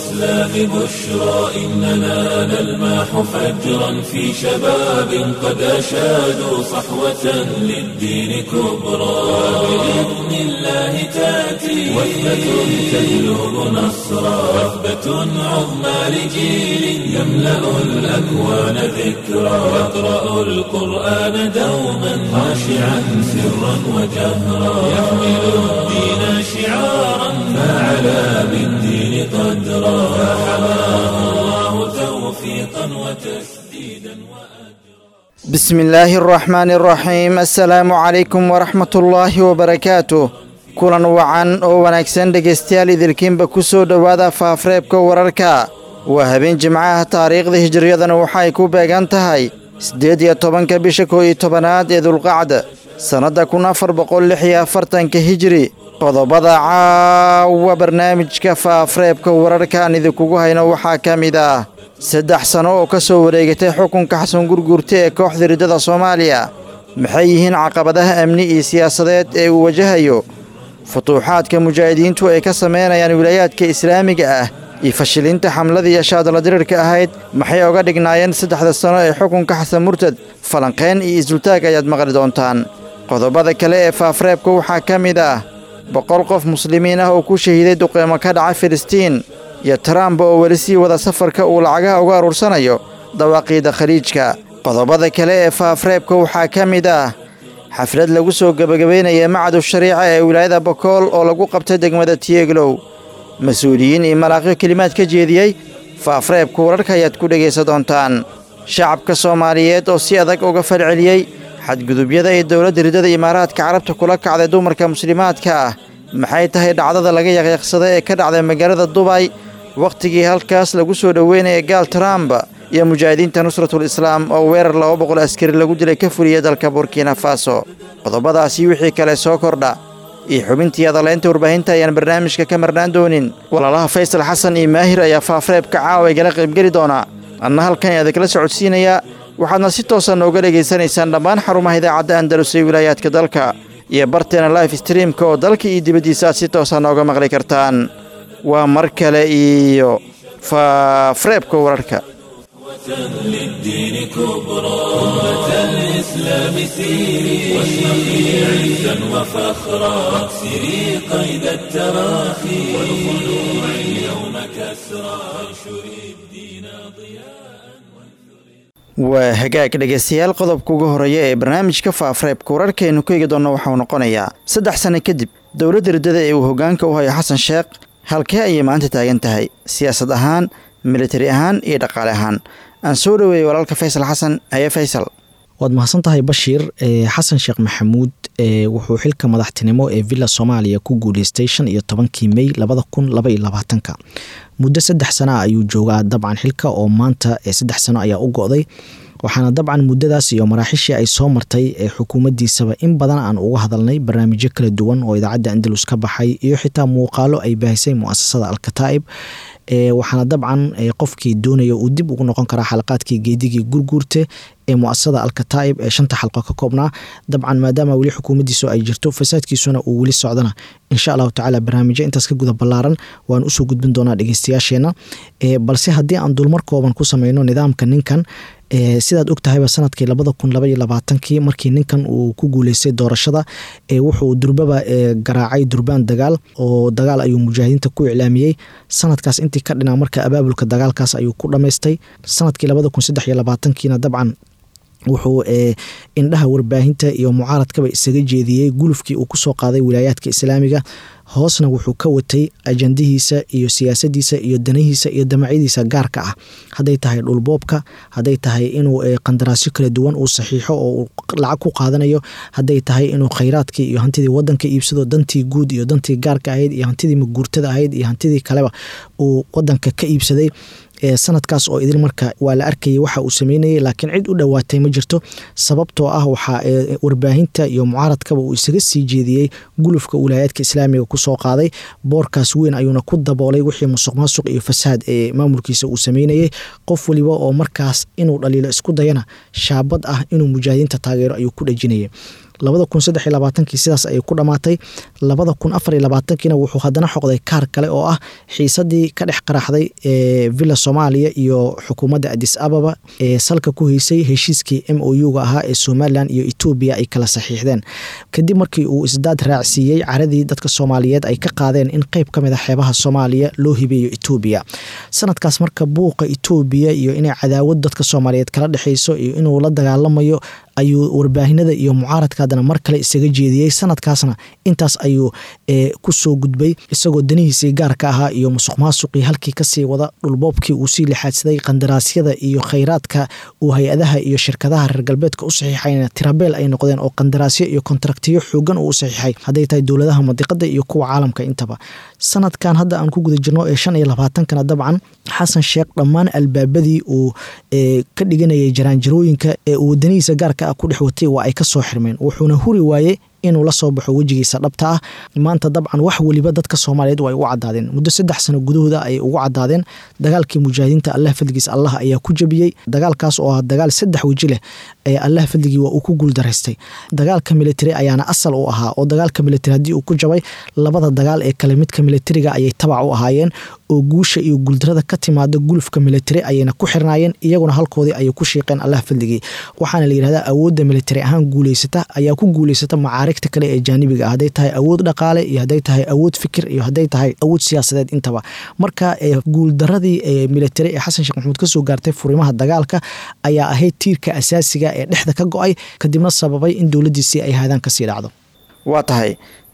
الإسلام بشرى إننا نلمح فجرا في شباب قد أشادوا صحوة للدين كبرى بإذن الله تأتي وثبة تهلب نصرا وثبة عظمى لجيل يملأ الأكوان ذكرا يقرأ القرآن دوما خاشعا سرا وجهرا يحمل الدين شعارا فعلى بالدين قدرا فحماه الله توفيقا وتسديدا وأجرا بسم الله الرحمن الرحيم السلام عليكم ورحمة الله وبركاته kulan wacan oo wanaagsan dhegaystayaal idilkiinba ku soo dhowaada faafreebka wararka waa habeen jimcaha taariikhda hijiriyadana waxay ku beegan tahay siddeed iyo tobanka bisha koo iyo tobanaad ee dulqacda sannadda kun afar boqol lix iyo afartanka hijiri qodobada caawa barnaamijka faafreebka wararkaan idinkugu hayno waxaa ka mid ah saddex sano oo ka soo wareegatay xukunka xasan gurgurta ee kooxda riddada soomaaliya maxay yihiin caqabadaha amni iyo siyaasadeed ee uu wajahayo futuuxaadka mujaahidiintu ay ka samaynayaan wilaayaadka islaamiga ah iyo fashilinta xamladii iyo shaadala dirirka ahayd maxay oga dhignaayeen saddexda sano ee xukunka xasan murtad falanqeen iyo isultaag ayaad maqli doontaan qodobada kale ee faafreebka waxaa ka mid ah boqol qof muslimiin ah oo ku shahiiday duqeymo ka dhaca filistiin iyo trump oo weli sii wada safarka uu lacagaha uga aruursanayo dawaaqiida khaliijka qodobada kale ee faafreebka waxaa ka mid ah xaflad lagu soo gebagabaynaya macadu shariica ee wilaayada bokool oo lagu qabtay degmada tieglow mas-uuliyiin iyo malaaqyo kelimaad ka jeediyey faafreebka wararka ayaad ku dhegaysan doontaan shacabka soomaaliyeed oo si adag uga falceliyey xadgudubyada ay dowladda riddada imaaraadka carabta kula kacday dumarka muslimaadka ah maxay tahay dhacdada laga yaqyaqsaday ee ka dhacday magaalada dubay wakhtigii halkaas lagu soo dhoweynaya gaal trump iyo mujaahidiinta nusratul islaam oo weerar laba boqol askari lagu dilay ka fuliyey dalka burkina faso qodobadaasi wixii kale soo kordha iyo xubintii adaleynta warbaahinta ayaan barnaamijka ka marnaan doonin walaalaha faysal xasan iyo maahir ayaa faafreebka caawa igala qaybgeli doonaa anna halkan ayaa idinkala socodsiinayaa waxaadna si toosa nooga dhegaysanaysaan dhammaan xarumaha idaacadda andalus ee wilaayaadka dalka iyo barteena life streamka oo dalka iyo dibaddiisa aad si toosa nooga maqli kartaan waa mar kale iyo faafreebka wararka للدين كبرى أمة الإسلام سيري واشرقي عزا وفخرا واكسري قيد التراخي والخلوع اليوم كسرى وانشري الدين ضياء waa hagaag dhegaystayaal qodobka ugu horeeya ee barnaamijka faafreebka wararkaaynu ku eegi doonno waxauu noqonayaa saddex sano kadib dowladda riddada ee uu hoggaanka u hayo xasan sheekh halkee ayay maanta taagan tahay siyaasad ahaan militari ahaan iyo dhaqaale ahaan aan soo dhoweeyey walaalka faysal xasan haye faysal waad mahadsan tahay bashiir xasan sheekh maxamuud wuxuu xilka madaxtinimo ee villa soomaaliya ku guuleystay shan iyo tobankii mey labada kun laba iyo labaatanka muddo saddex sana ayuu joogaa dabcan xilka oo maanta saddex sano ayaa u go-day waxaana dabcan muddadaas iyo maraaxishii ay soo martay ee xukuumaddiisaba in badan aan uga hadalnay barnaamijyo kala duwan oo idaacadda andalus ka baxay iyo xitaa muuqaalo ay baahisay muasasada alkataa'ib waxaana dabcan qofkii doonaya uu dib ugu noqon karaa xalaqaadkii geedigii gurguurte ee muasasada alkataa'ib ee shanta xalqo ka koobnaa dabcan maadaama weli xukuumaddiisu ay jirto fasaadkiisuna uu weli socdana insha allahu tacaala barnaamijyo intaas ka guda ballaaran waan usoo gudbin doonaa dhegeystayaasheena balse haddii aan dulmar kooban ku sameyno nidaamka ninkan sidaad og tahayba sanadkii labada kun labaiyo labaatankii markii ninkan uu ku guuleystay doorashada wuxuu durbaba garaacay durbaan dagaal oo dagaal ayuu mujaahidiinta ku iclaamiyey sanadkaas intii ka dhinaa marka abaabulka dagaalkaas ayuu ku dhamaystay sanadkii labada kun saddex iyo labaatankiina dabcan wuxuu indhaha warbaahinta iyo mucaaradkaba isaga jeediyey gulufkii uu kusoo qaaday wilaayaadka islaamiga hoosna wuxuu ka watay ajandihiisa iyo siyaasadiisa iyo danahiisa iyo damacyadiisa gaarka ah hadday tahay dhulboobka hadday tahay inuu qandaraasyo kala duwan uu saxiixo oo uu lacag ku qaadanayo hadday tahay inuu khayraadkii iyo hantidii wadanka iibsado dantii guud iyo dantii gaarka ahayd iyo hantidii maguurtada ahayd iyo hantidii kaleba uu wadanka ka iibsaday sanadkaas oo idil marka waa la arkayay waxa uu sameynayay laakiin cid u dhowaatay ma jirto sababtoo ah waxaa warbaahinta iyo mucaaradkaba uu isaga sii jeediyey gulufka wilaayaadka islaamiga kusoo qaaday boorkaas weyn ayuuna ku daboolay wixii musuq maasuq iyo fasaad ee maamulkiisa uu sameynayay qof waliba oo markaas inuu dhaliilo isku dayana shaabad ah inuu mujaahidiinta taageero ayuu ku dhejinayay labada kun saddex iyo labaatankii sidaas ayay ku dhammaatay labada kun afar iyo labaatankiina wuxuu haddana xoqday kaar kale oo ah xiisadii ka dhex qaraxday ee villa soomaaliya iyo xukuumadda adis ababa ee salka ku heysay heshiiskii m o u ga ahaa ee somalilan iyo etoobiya ay kala saxiixdeen kadib markii uu isdaad raacsiiyey caradii dadka soomaaliyeed ay ka qaadeen in qeyb ka mid a xeebaha soomaaliya loo hibeeyo etoobiya sanadkaas marka buuqa etoobiya iyo inay cadaawad dadka soomaaliyeed kala dhexeyso iyo inuu la dagaalamayo ayuu warbaahinada iyo mucaaradka haddana mar kale isaga jeediyey sanadkaasna intaas ayuu kusoo gudbay isagoo danihiisii gaarka ahaa iyo musuq maasuqii halkii kasii wada dhulboobkii uu sii lixaadsaday qandaraasyada iyo khayraadka uu hay-adaha iyo shirkadaha reer galbeedka u saxiixayna tirabeel ay noqdeen oo qandaraasyo iyo kontraktiyo xoogan uu u saxiixay hadday tahay dowladaha madiqada iyo kuwa caalamka intaba sanadkan hadda aan ku guda jirno ee shan iyo labaatankana dabcan xasan sheekh dhammaan albaabadii uu ka dhiganayay jaraanjarooyinka ee uu wadanihiisa gaarka ah ku dhex watay waa ay ka soo xirmeen wuxuuna huri waayey inuu la soo baxo wejigiisa dhabta ah maanta dabcan wax weliba dadka soomaaliyeed waa ay ugu cadaadeen muddo saddex sano gudahooda ayay ugu cadaadeen dagaalkii mujaahidiinta allah fadligiis allah ayaa ku jabiyey dagaalkaas oo ah dagaal saddex weji leh ee allah fadligii waa uu ku guuldaraystay dagaalka militari ayaana asal u ahaa oo dagaalka militari haddii uu ku jabay labada dagaal ee kale midka militariga ayay tabac u ahaayeen oo guusha iyo guuldarada ka timaada gulufka militari ayayna ku xirnaayeen iyaguna halkoodii ayay ku shiiqeen allah fadligii waxaana la yihahdaa awoodda militari ahaan guuleysata ayaa ku guuleysata macaarigta kale ee jaanibiga ah hadday tahay awood dhaqaale iyo hadday tahay awood fikir iyo hadday tahay awood siyaasadeed intaba marka guuldaradii ee militari ee xasan sheekh maxamuud kasoo gaartay furimaha dagaalka ayaa ahayd tiirka asaasiga ee dhexda ka go-ay kadibna sababay in dowladiisii ay haadaan kasii dhacdo waa tahay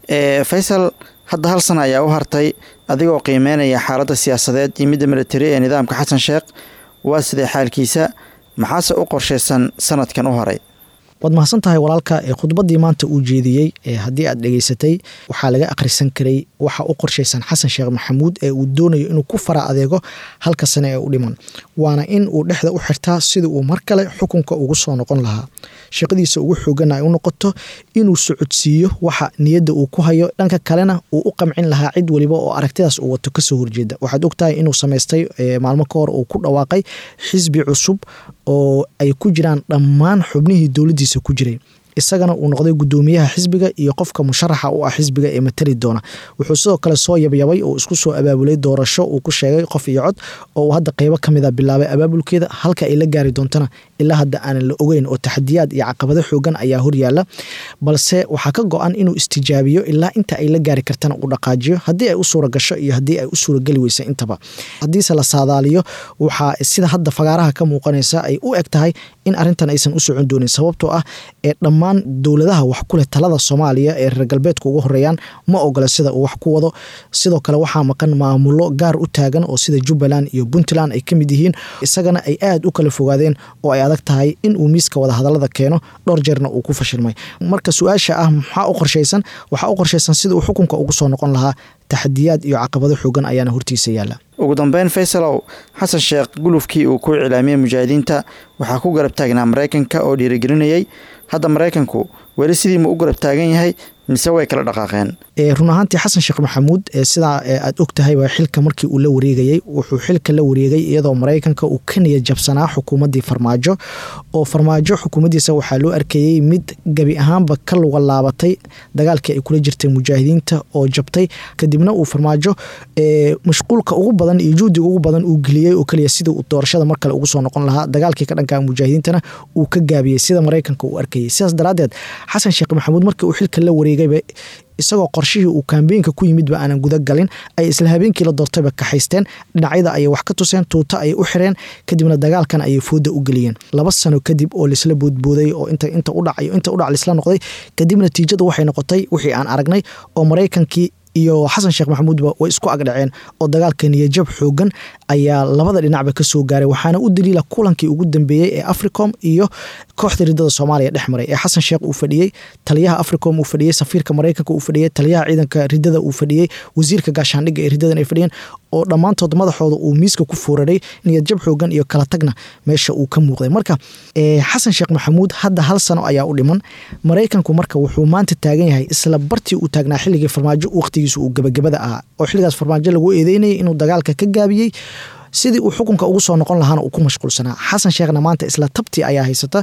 faysal hadda hal sana ayaa u hartay adigoo qiimeynaya xaaladda siyaasadeed iyo midda militari ee nidaamka xasan sheekh waa sidee xaalkiisa maxaase u qorshaysan sanadkan u horay waad mahadsan tahay walaalka ee khudbaddii maanta uu jeediyey ee haddii aad dhegaysatay waxaa laga akhrisan karay waxa u qorshaysan xasan sheekh maxamuud ee uu doonayo inuu ku fara adeego halka sane ee u dhiman waana in uu dhexda u xirtaa sidii uu mar kale xukunka ugu soo noqon lahaa shaqadiisa ugu xoogan ay u noqoto inuu socodsiiyo waxa niyadda uu ku hayo dhanka kalena uu u qamcin lahaa cid weliba oo aragtidaas uu wato kasoo horjeeda waxaad ogtahay inuu samaystay maalmo ka hor uu ku dhawaaqay xisbi cusub oo ay ku jiraan dhammaan xubnihii dowladdiisa ku jiray isagana uu noqday gudoomiyaha xisbiga iyo qofka musharaxa u ah xisbiga ee matali doona wuxuu sidoo kale soo yabyabay oo isku soo abaabulay doorasho uu ku sheegay qof iyo cod oo uu hadda qeybo ka mida bilaabay abaabulkeeda halka ay la gaari doontana ilaa hadda aanan la ogeyn oo taxadiyaad iyo caqabado xoogan ayaa horyaala balse waxaa ka go-an inuu istijaabiyo ilaa inta ay la gaari kartana uu dhaqaajiyo haddii ay u suura gasho iyo haddii ay u suurageli weysa intaba haddiise la saadaaliyo waxaa sida hadda fagaaraha ka muuqanaysa ay u eg tahay in arintan aysan u socon doonin sababtoo ah ee dhammaan dowladaha wax ku leh talada soomaaliya ee reer galbeedka ugu horeeyaan ma ogola sida uu wax ku wado sidoo kale waxaa maqan maamulo gaar u taagan oo sida jubbaland iyo puntland ay ka mid yihiin isagana ay aada u kala fogaadeen oo ay adag tahay in uu miiska wadahadalada keeno dhowr jeerna uu ku fashilmay marka su-aasha ah maxaa u qorshaysan waxaa u qorshaysan sida uu xukunka ugu soo noqon lahaa taxadiyaad iyo caqabado xoogan ayaana hortiisa yaala ugu dambeyn faysalow xasan sheekh gulufkii uu ku iclaamiyey mujaahidiinta waxaa ku garab taagnaa maraykanka oo dhiirigelinayay hadda maraykanku weli sidii ma u garab taagan yahay mise way kala dhaqaaqeen run ahaantii xasan sheekh maxamuud sidaa aad og tahay waa xilka markii uu la wareegayey wuxuu xilka la wareegay iyadoo maraykanka uu ka niyad jabsanaa xukuumaddii farmaajo oo farmaajo xukuumaddiisa waxaa loo arkayey mid gebi ahaanba ka luga laabatay dagaalkii ay kula jirtay mujaahidiinta oo jabtay kadibna uu farmaajo mashquulka ugu badan iyo juhdiga ugu badan uu geliyey oo keliya sidii uu doorashada mar kale ugu soo noqon lahaa dagaalkii ka dhanka mujaahidiintana uu ka gaabiyey sida maraykanka uu arkayey sidaas daraaddeed xasan sheekh maxamuud markii uu xilka la wareegayba isagoo qorshihii uu kaambeenka ku yimidba aanan guda galin ay isla habeenkii la doortayba kaxaysteen dhinacyada ayay wax ka tuseen tuuto ayay u xireen kadibna dagaalkan ayay fooda u geliyeen laba sano kadib oo laisla boodbooday oo inta udhac inta udhac laisla noqday kadib natiijada waxay noqotay wixii aan aragnay oo maraykankii iyo xasan sheekh maxamuudba way isku agdhaceen oo dagaalka niyajab xoogan ayaa labada dhinacba kasoo gaaray waxaana u daliila kulankii ugu dambeeyey ee africom iyo kooxda ridada soomaaliya dhex maray ee xasan sheekh uu fadhiyey taliyaha africom uu fadhiyey safiirka maraykanka uu fadhiyey taliyaha ciidanka ridada uu fadhiyey wasiirka gaashaandhigga ee ridadan ay fadhiyeen oo dhammaantood madaxooda uu miiska ku fuuraray niyadjab xoogan iyo kala tagna meesha uu ka muuqday marka xasan sheekh maxamuud hadda hal sano ayaa u dhiman maraykanku marka wuxuu maanta taagan yahay isla bartii uu taagnaa xilligii farmaajo waqtigiisu uu gabagabada ahaa oo xilligaas farmaajo lagu eedeynayay inuu dagaalka ka gaabiyey sidii uu xukunka ugu soo noqon lahaana uu ku mashquulsanaa xasan sheekhna maanta isla tabtii ayaa haysata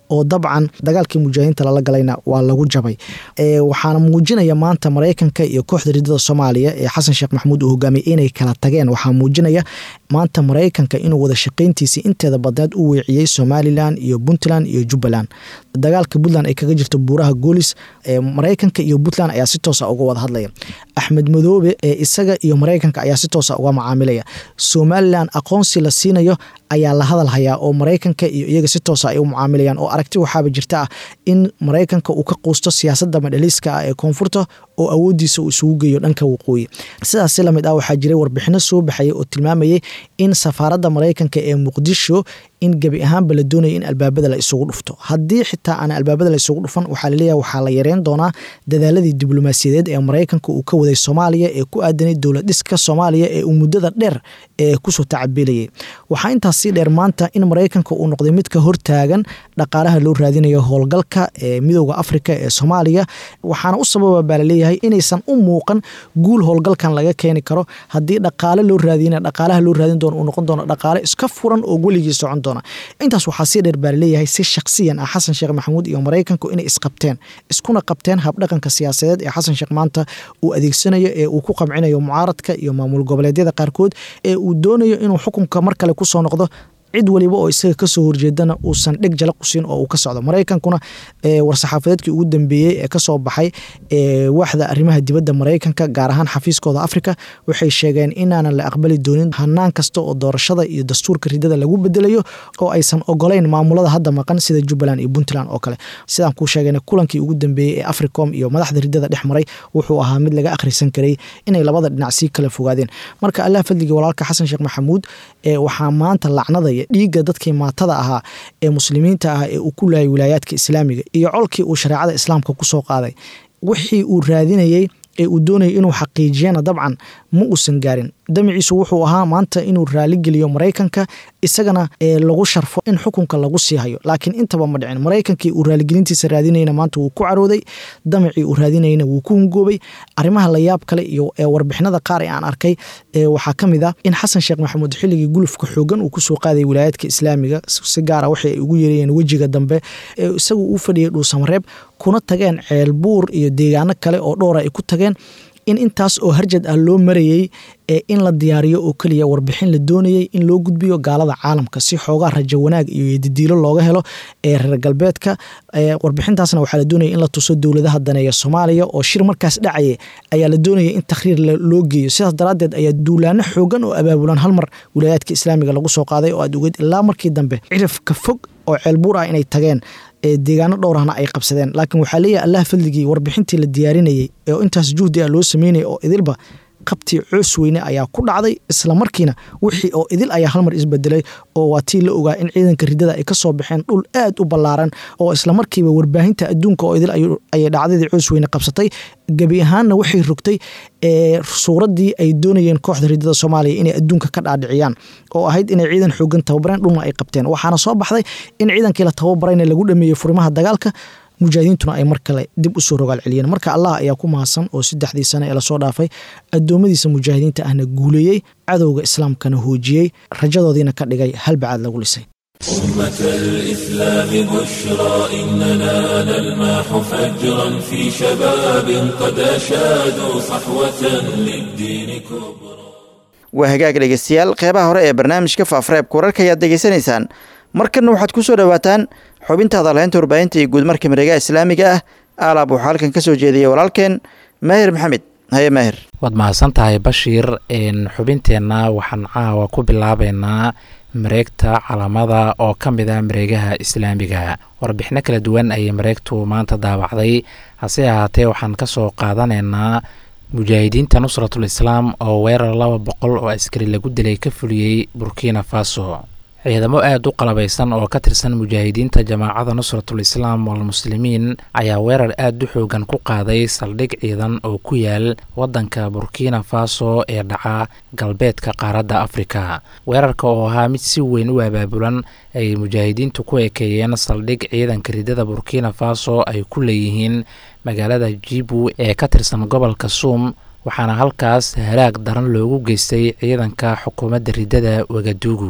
oo dabcan dagaalkii mujaahidiinta lala galayna waa lagu jabay waxaana muujinaya maanta maraykanka iyo kooxda ridada soomaaliya ee xasan sheekh maxamuud uu hogaamiyay inay kala tageen waxaa muujinaya maanta maraykanka inuu wada shaqayntiisii inteeda badneed u weeciyey somalilan iyo puntland iyo jubbaland dagaalka puntland ay kaga jirto buuraha goolis maraykanka iyo puntland ayaa si toosa uga wada hadlaya axmed madoobe ee isaga iyo maraykanka ayaa si toosa uga macaamilaya somalilan aqoonsi la siinayo ayaa la hadal hayaa oo maraykanka iyo iyaga si toosa ay u mucaamilayaan oo aragti waxaaba jirta ah in maraykanka uu ka quusto siyaasadda madhaliiska ah ee koonfurta oo awoodiisa uu isugu geeyo dhanka waqooyi sidaas si lamid ah waxaa jiray warbixino soo baxayay oo tilmaamayay in safaaradda maraykanka ee muqdisho in gebi ahaanba la doonaya in albaabada la isugu dhufto haddii xitaa aan albaabada la isugu dhufan waxaa laleeyahay waxaa la yareyn doonaa dadaaladii diblomaasiyadeed ee maraykanka uu ka waday soomaaliya ee ku aadanay dowlad dhiska soomaaliya ee uu muddada dheer ee kusoo tacabeelayay waxaa intaas sii dheer maanta in maraykanka uu noqday mid ka hortaagan dhaqaalaha loo raadinayo howlgalka ee midooda afrika ee soomaaliya waxaana u sababa baa laleeyahay inaysan u muuqan guul howlgalkan laga keeni karo haddii dhaqaale loo raadina dhaqaalaha loo raadin doono uu noqon doono dhaqaale iska furan oo weligii socon doona intaas waxaa sii dheer baa laleeyahay si shakhsiyan ah xasan sheekh maxamuud iyo maraykanku inay isqabteen iskuna qabteen habdhaqanka siyaasadeed ee xasan sheekh maanta uu adeegsanayo ee uu ku qamcinayo mucaaradka iyo maamul goboleedyada qaarkood ee uu doonayo inuu xukunka mar kale kusoo noqdo cid waliba oo isaga kasoo horjeedana uusan dheg jala qusin oo uu ka socdo maraykankuna war-saxaafadeedkii ugu dambeeyey ee kasoo baxay waaxda arrimaha dibadda maraykanka gaar ahaan xafiiskooda afrika waxay sheegeen inaanan la aqbali doonin hanaan kasta oo doorashada iyo dastuurka ridada lagu bedelayo oo aysan ogolayn maamulada hadda maqan sida jubbaland iyo puntland oo kale sidaan kuu sheegana kulankii ugu dambeeyey ee africom iyo madaxda ridada dhex maray wuxuu ahaa mid laga akhrisan karay inay labada dhinac sii kala fogaadeen marka allah fadligii walaalka xasan sheekh maxamuud waxaa maanta lacnadaya dhiigga dadkii maatada ahaa ee muslimiinta ah ee uu ku laayay wilaayaadka islaamiga iyo colkii uu shareecada islaamka kusoo qaaday wixii uu raadinayey ee uu doonayay inuu xaqiijiyana dabcan ma uusan gaarin damiciisu wuxuu ahaa maanta inuu raaligeliyo maraykanka isagana lagu sharfo in xukunka lagu sii hayo laakiin intaba ma dhicin maraykankii uu raaligelintiisa raadinayna maanta wuu ku carooday damacii uu raadinayna wuu ku hungoobay arrimaha layaab kale iyo warbixinada qaar ee aan arkay waxaa ka mid ah in xasan sheekh maxamuud xilligii gulufka xoogan uu kusoo qaaday wilaayaadka islaamiga si gaara waxay ay ugu yeerayeen wejiga dambe isagu uu fadhiyay dhuusamareeb kuna tageen ceelbuur iyo deegaano kale oo dhowra ay ku tageen in intaas oo harjad ah loo marayey ee in la diyaariyo oo keliya warbixin la doonayey in loo gudbiyo gaalada caalamka si xoogaa rajo wanaag iyo didiilo looga helo ee reer galbeedka warbixintaasna waxaa la doonaya in la tuso dowladaha daneeya soomaaliya oo shir markaas dhacaya ayaa la doonaya in takhriir loo geeyo sidaas daraaddeed ayaa duulaano xoogan oo abaabulan hal mar wilaayaadka islaamiga lagu soo qaaday oo aad ogeed ilaa markii dambe cirifka fog oo ceelbuur ah inay tageen deegaano dhowrahna ay qabsadeen laakiin waxaa leeyahay allah fadligii warbixintii la diyaarinayey oo intaas juhdi ah loo sameynaya oo idilba qabtii coos weyne ayaa ku dhacday isla markiina wixii oo idil ayaa halmar isbedelay oo waa tii la ogaa in ciidanka ridada ay kasoo baxeen dhul aad u ballaaran oo islamarkiiba warbaahinta adduunka oo idil ayay dhacdadii coos weyne qabsatay gebi ahaanna waxay rogtay suuraddii ay doonayeen kooxda ridada soomaaliya inay adduunka ka dhaadhiciyaan oo ahayd inay ciidan xoogan tababareen dhulna ay qabteen waxaana soo baxday in ciidankii la tababarayna lagu dhameeyey furimaha dagaalka mujaahidiintuna ay mar kale dib usoo rogaal celiyeen marka allah ayaa ku mahadsan oo saddexdii sane ee lasoo dhaafay addoommadiisa mujaahidiinta ahna guuleeyey cadowga islaamkana hoojiyey rajadoodiina ka dhigay halbacaad lagu lisay أمة الإسلام بشرى إننا نلماح فجرا في شباب قد أشادوا صحوة للدين كبرى waa hagaag dhegeystayaal qeybaha hore ee barnaamijka faafreebka wararka ayaad degeysanaysaan markanna waxaad ku soo dhowaataan xubinta hadalhaynta warbaahinta iyo guudmarka mareegaha islaamiga ah aalaab waxaa halkan ka soo jeediyay walaalkeen maahir maxamed haye maahir waad mahadsan tahay bashiir xubinteenna waxaan caawa ku bilaabeynaa mareegta calamada oo ka mid ah mareegaha islaamiga warbixino kala duwan ayay mareegtu maanta daabacday hase ahaatee waxaan ka soo qaadanaynaa mujaahidiinta nusratul islaam oo weerar laba boqol oo askari lagu dilay ka fuliyey burkina faso ciidamo aada u qalabaysan oo ka tirsan mujaahidiinta jamaacada nusratul islaam walmuslimiin ayaa weerar aada u xoogan ku qaaday saldhig ciidan oo ku yaal waddanka burkina faso ee dhaca galbeedka qaaradda afrika weerarka oo ahaa mid si weyn u abaabulan ayay mujaahidiintu ku ekeeyeen saldhig ciidanka ridada burkina faso ay ku leeyihiin magaalada jibu ee ka tirsan gobolka suum waxaana halkaas halaag daran loogu geystay ciidanka xukuumadda ridada wagaduugu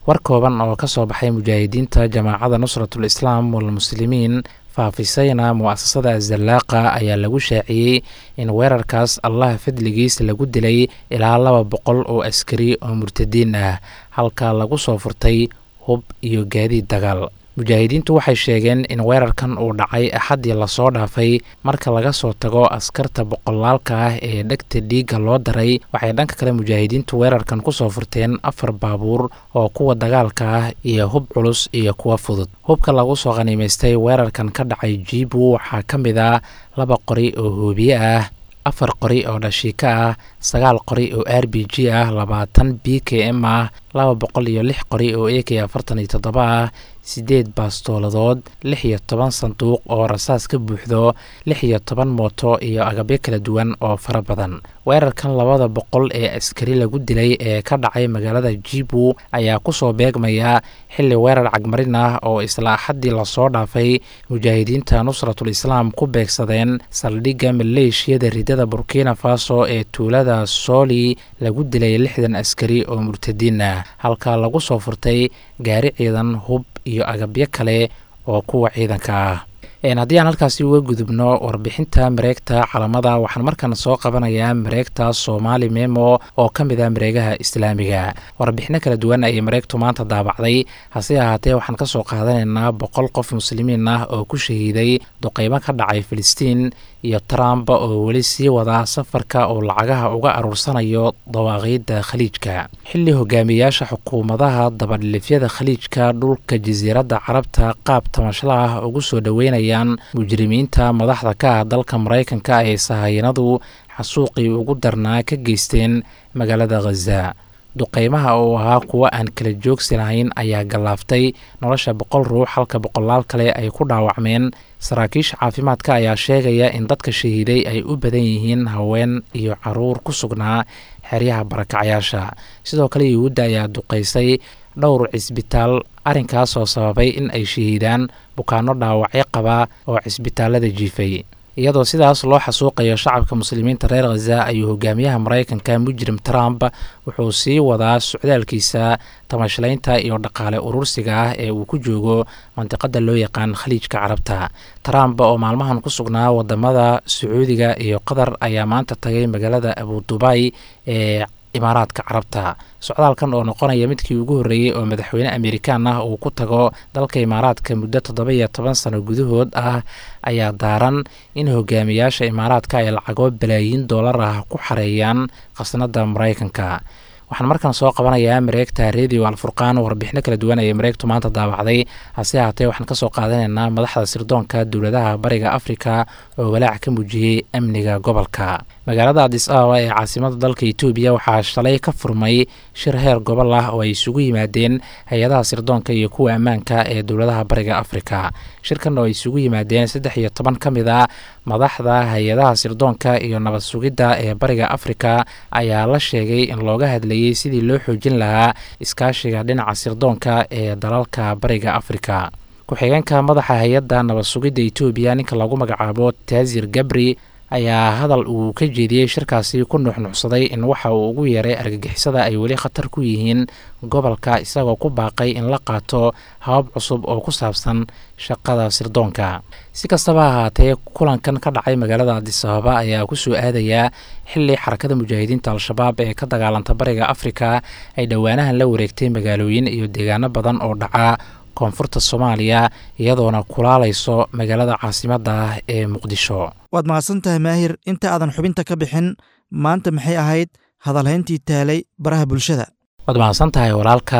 war kooban oo ka soo baxay mujaahidiinta jamaacada nusratul islaam walmuslimiin faafisayna mu'asasada azallaaqa ayaa lagu shaaciyey in weerarkaas allah fadligiis lagu dilay ilaa laba boqol oo askari oo murtadiin ah halka lagu soo furtay hub iyo gaadiid dagaal mujaahidiintu waxay sheegeen in weerarkan uu dhacay axaddii lasoo dhaafay marka laga soo tago askarta boqolaalka ah ee dhegta dhiigga loo daray waxay dhanka kale mujaahidiintu weerarkan kusoo furteen afar baabuur oo kuwa dagaalka ah iyo hub culus iyo kuwa fudud hubka lagu soo qhaniimaystay weerarkan ka dhacay jiibu waxaa ka mid ah laba qori oo hoobiye ah afar qori oo dhashiika ah sagaal qori oo r b g ah labaatan b k m ah laba boqol iyo lix qori oo a k afartan iyo toddoba ah siddeed baastooladood lix iyo toban sanduuq oo rasaas ka buuxdo lix iyo toban mooto iyo agabyo kala duwan oo fara badan weerarkan labada boqol ee askari lagu dilay ee ka dhacay magaalada jibu ayaa kusoo beegmaya xilli weerar cagmarin ah oo isla axaddii lasoo dhaafay mujaahidiinta nusratul islaam ku beegsadeen saldhigga maleeshiyada ridada burkina faso ee tuulada sooli lagu dilay lixdan askari oo murtadiin ah halka lagu soo furtay gaari ciidan hub iyo agabyo kale oo kuwa ciidanka ah haddii aan halkaasi uga gudubno warbixinta mareegta calamada waxaan markan soo qabanayaa mareegta soomaali memo oo ka mid ah mareegaha islaamiga warbixino kala duwan ayay mareegtu maanta daabacday hase ahaatee waxaan kasoo qaadanaynaa boqol qof muslimiin ah oo ku shahiiday duqeymo ka dhacay filistiin iyo trump oo weli sii wada safarka oo lacagaha uga aruursanayo dawaaqiidda khaliijka xilli hogaamiyayaasha xukuumadaha dabadhilifyada khaliijka dhulka jasiiradda carabta qaab tamashala ah ugu soo dhoweynayaan mujrimiinta madaxda ka ah dalka maraykanka ee sahayanadu xasuuqii ugu darnaa ka geysteen magaalada khaza duqeymaha oo ahaa kuwo aan kala joogsi lahayn ayaa gallaaftay nolosha boqol ruux halka boqolaal kale ay ku dhaawacmeen saraakiisha caafimaadka ayaa sheegaya in dadka shahiiday ay u badan yihiin haween iyo caruur ku sugnaa xeryaha barakacyaasha sidoo kale yuhuudda ayaa duqeysay dhowr cisbitaal arrinkaas oo sababay in ay shahiidaan bukaano dhaawacyo qaba oo cisbitaalada jiifay iyadoo sidaas loo xasuuqayo shacabka muslimiinta reer khaza ayuu hogaamiyaha maraykanka mujrim trump wuxuu sii wadaa socdaalkiisa tamashlaynta iyo dhaqaale urursiga ah ee uu ku joogo mandiqada loo yaqaan khaliijka carabta trump oo maalmahan ku sugnaa wadamada sacuudiga iyo qatar ayaa maanta tagay magaalada abudubay ee imaaraadka carabta socdaalkan oo noqonaya midkii ugu horreeyey oo madaxweyne amerikaan ah uu ku tago dalka imaaraadka muddo toddoba iyo toban sano gudahood ah ayaa daaran in hogaamiyaasha imaaraadka ay lacago balaayiin doolar ah ku xareeyaan khasnada maraykanka waxaan markaan soo qabanayaa mareegta radio alfurqaan warbixino kala duwan ayay mareegtu maanta daabacday hase ahaatee waxaan kasoo qaadanaynaa madaxda sirdoonka dowladaha bariga afrika oo walaac ka muujiyey amniga gobolka magaalada adis ababa ee caasimada dalka etoobiya waxaa shalay ka furmay shir heer gobol ah oo ay isugu yimaadeen hay-adaha sirdoonka iyo kuwa ammaanka ee dowladaha bariga afrika shirkan oo ay isugu yimaadeen saddex iyo toban ka mid a madaxda hay-adaha sirdoonka iyo nabad sugidda ee bariga afrika ayaa la sheegay in looga hadlayey sidii loo xoojin lahaa iskaashiga dhinaca sirdoonka ee dalalka bariga afrika ku-xigeenka madaxa hay-adda nabad sugidda etoobiya ninka lagu magacaabo taasir gabri ayaa hadal uu ka jeediyey shirkaasi ku nuuxnuuxsaday in waxa uu ugu yeeray argagixisada ay weli khatar ku yihiin gobolka isagoo ku baaqay in la qaato habab cusub oo ku saabsan shaqada sirdoonka si kastaba ahaatee kulankan ka dhacay magaalada adisababa ayaa kusoo aadayaa xili xarakada mujaahidiinta al-shabaab ee ka dagaalanta bariga afrika ay dhowaanahan la wareegtay magaalooyin iyo deegaano badan oo dhaca koonfurta soomaaliya iyadoona kulaalayso magaalada caasimadda ah ee muqdisho waad mahadsan tahay maahir inta aadan xubinta ka bixin maanta maxay ahayd hadalhayntii taalay baraha bulshada waad mahadsan tahay walaalka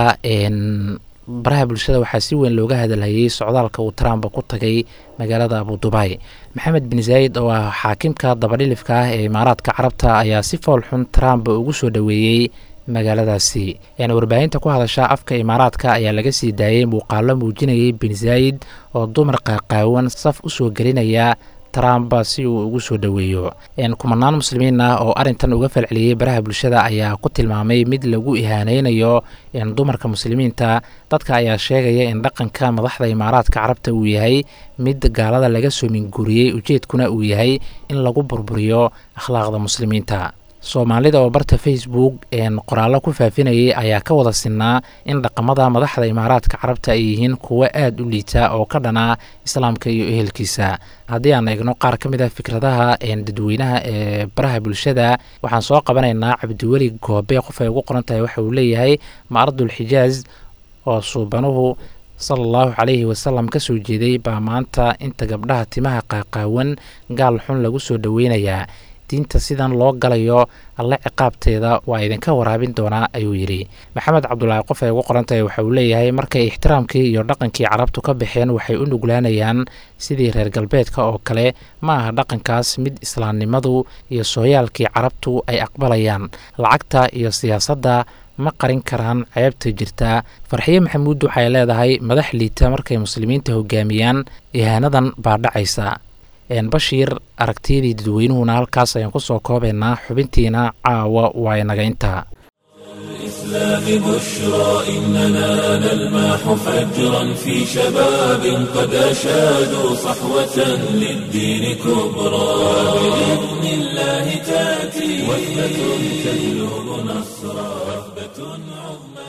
baraha bulshada waxaa si weyn looga hadalhayey socdaalka uu trump ku tagay magaalada abudubay maxamed bin zaayid oo ah xaakimka dabadhilifka ah ee imaaraadka carabta ayaa si fool xun trump ugu soo dhoweeyey magaaladaasi warbaahinta ku hadasha afka imaaraadka ayaa laga sii daayey muuqaalo muujinayay bin zaayid oo dumar qaaqaawan saf u soo gelinaya trump si uu ugu soo dhoweeyo kumanaan muslimiin ah oo arrintan uga falceliyey baraha bulshada ayaa ku tilmaamay mid lagu ihaaneynayo dumarka muslimiinta dadka ayaa sheegaya in dhaqanka madaxda imaaraadka carabta uu yahay mid gaalada laga soo minguriyey ujeedkuna uu yahay in lagu burburiyo akhlaaqda muslimiinta soomaalida oo barta facebook qoraallo ku faafinayay ayaa ka wada sinaa in dhaqamada madaxda imaaraadka carabta ay yihiin kuwo aada u liita oo ka dhanaa islaamka iyo ehelkiisa haddii aan eegno qaar ka mid ah fikradaha dadweynaha ee baraha bulshada waxaan soo qabanaynaa cabdiweli goobe qof ay ugu qoran tahay waxa uu leeyahay maardul xijaaz oo suubanuhu sala allahu calayhi wasalam ka soo jeeday baa maanta inta gabdhaha timaha qaaqaawan gaal xun lagu soo dhoweynayaa diinta sidan loo galayo alle ciqaabteeda waa idinka waraabin doonaa ayuu yidhi maxamed cabdulaahi qof ay ugu qorantahay waxa uu leeyahay markay ixtiraamkii iyo dhaqankii carabtu ka baxeen waxay u nuglaanayaan sidii reer galbeedka oo kale ma aha dhaqankaas mid islaamnimadu iyo sooyaalkii carabtu ay aqbalayaan lacagta iyo siyaasadda ma qarin karaan ceebta jirta farxiye maxamuud waxay leedahay madax liita markay muslimiinta hogaamiyaan ihaanadan baa dhacaysa bashiir aragtiyadii dadweynuhuna halkaas ayaan ku soo koobaynaa xubintiina caawa waa inaga intaa الإسلام بشرى إننا نلمح فجرا في شباب قد أشادوا صحوة للدين كبرى بإذن الله تأتي وثبة تجلب نصرا وثبة عظمى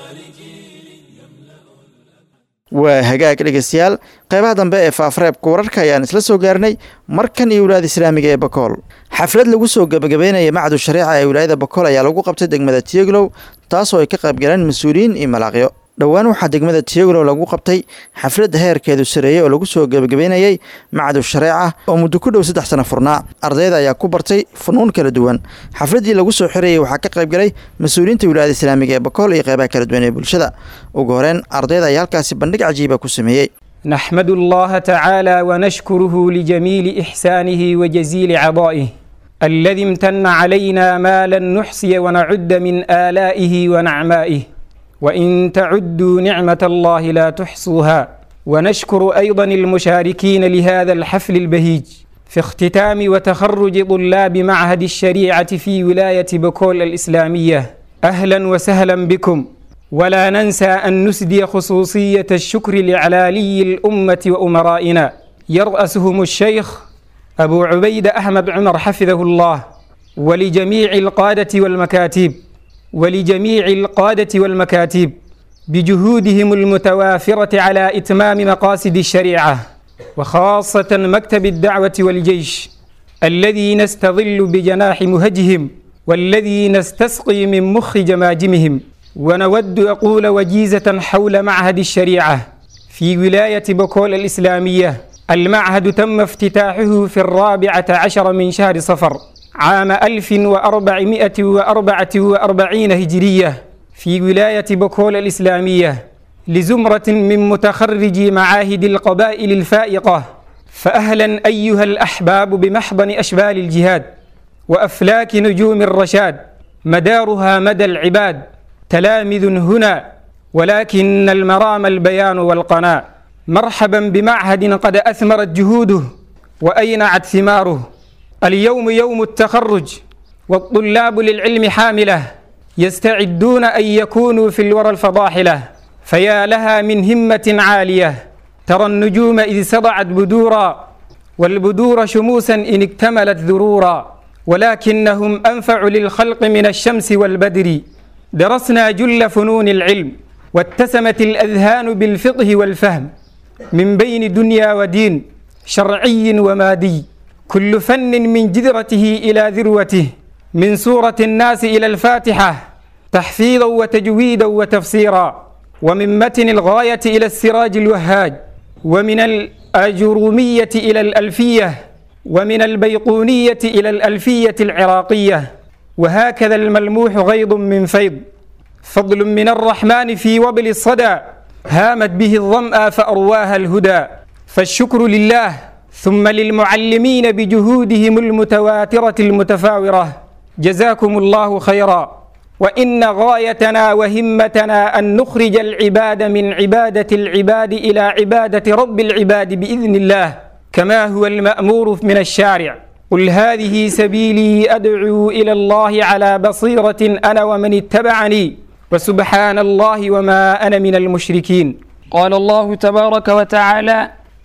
waa hagaag dhegeystayaal qeybaha dambe ee faafareebka wararka ayaan isla soo gaarnay markan iyo wilaayada islaamiga ee bakool xaflad lagu soo gebagabeynaya macdu shareeca ee wilaayada bakool ayaa lagu qabtay degmada tiyeglow taasoo ay ka qaybgaleen mas-uuliyiin iyo malaaqyo dhowaan waxaa degmada tiyeglow lagu qabtay xafladda heerkeedu sareeyey oo lagu soo gebagabeynayey macdu shareeca oo muddo ku dhow saddex sano furnaa ardayda ayaa ku bartay funuun kala duwan xafladdii lagu soo xirayey waxaa ka qaybgalay mas-uuliyiinta wilaayada islaamiga ee bakool iyo qeybaha kala duwan ee bulshada ugu horeen ardayda ayaa halkaasi bandhig cajiiba ku sameeyey نحمد الله تعالى ونشكره لجميل إحسانه وجزيل عطائه الذي امتن علينا ما لن نحصي ونعد من آلائه ونعمائه وإن تعدوا نعمة الله لا تحصوها ونشكر أيضا المشاركين لهذا الحفل البهيج في اختتام وتخرج طلاب معهد الشريعة في ولاية بكول الإسلامية أهلا وسهلا بكم ولا ننسى أن نسدي خصوصية الشكر لعلالي الأمة وأمرائنا يرأسهم الشيخ أبو عبيد أحمد عمر حفظه الله ولجميع القادة والمكاتب ولجميع القادة والمكاتب بجهودهم المتوافرة على إتمام مقاصد الشريعة وخاصة مكتب الدعوة والجيش الذي نستظل بجناح مهجهم والذي نستسقي من مخ جماجمهم ونود أقول وجيزة حول معهد الشريعة في ولاية بكول الإسلامية المعهد تم افتتاحه في الرابعة عشر من شهر صفر عام 1444 هجرية في ولاية بكول الإسلامية لزمرة من متخرجي معاهد القبائل الفائقة فأهلا أيها الأحباب بمحضن أشبال الجهاد وأفلاك نجوم الرشاد مدارها مدى العباد تلامذ هنا ولكن المرام البيان والقناع مرحبا بمعهد قد أثمرت جهوده وأينعت ثماره اليوم يوم التخرج والطلاب للعلم حاملة يستعدون أن يكونوا في الورى الفضاحلة فيا لها من همة عالية ترى النجوم إذ سضعت بدورا والبدور شموسا إن اكتملت ذرورا ولكنهم أنفع للخلق من الشمس والبدر درسنا جل فنون العلم واتسمت الأذهان بالفقه والفهم من بين دنيا ودين شرعي ومادي كل فن من جذرته إلى ذروته من سورة الناس إلى الفاتحة تحفيظا وتجويدا وتفسيرا ومن متن الغاية إلى السراج الوهاج ومن الأجرومية إلى الألفية ومن البيقونية إلى الألفية العراقية وهكذا الملموح غيض من فيض فضل من الرحمن في وبل الصدى هامت به الظمأ فأرواها الهدى فالشكر لله ثم للمعلمين بجهودهم المتواترة المتفاورة جزاكم الله خيرا وإن غايتنا وهمتنا أن نخرج العباد من عبادة العباد إلى عبادة رب العباد بإذن الله كما هو المأمور من الشارع قل هذه سبيلي أدعو إلى الله على بصيرة أنا ومن اتبعني وسبحان الله وما أنا من المشركين قال الله تبارك وتعالى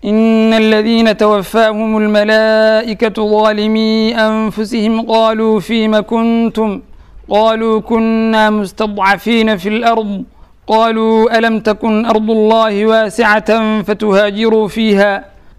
إن الذين توفاهم الملائكة ظالمي أنفسهم قالوا فيم كنتم قالوا كنا مستضعفين في الأرض قالوا ألم تكن أرض الله واسعة فتهاجروا فيها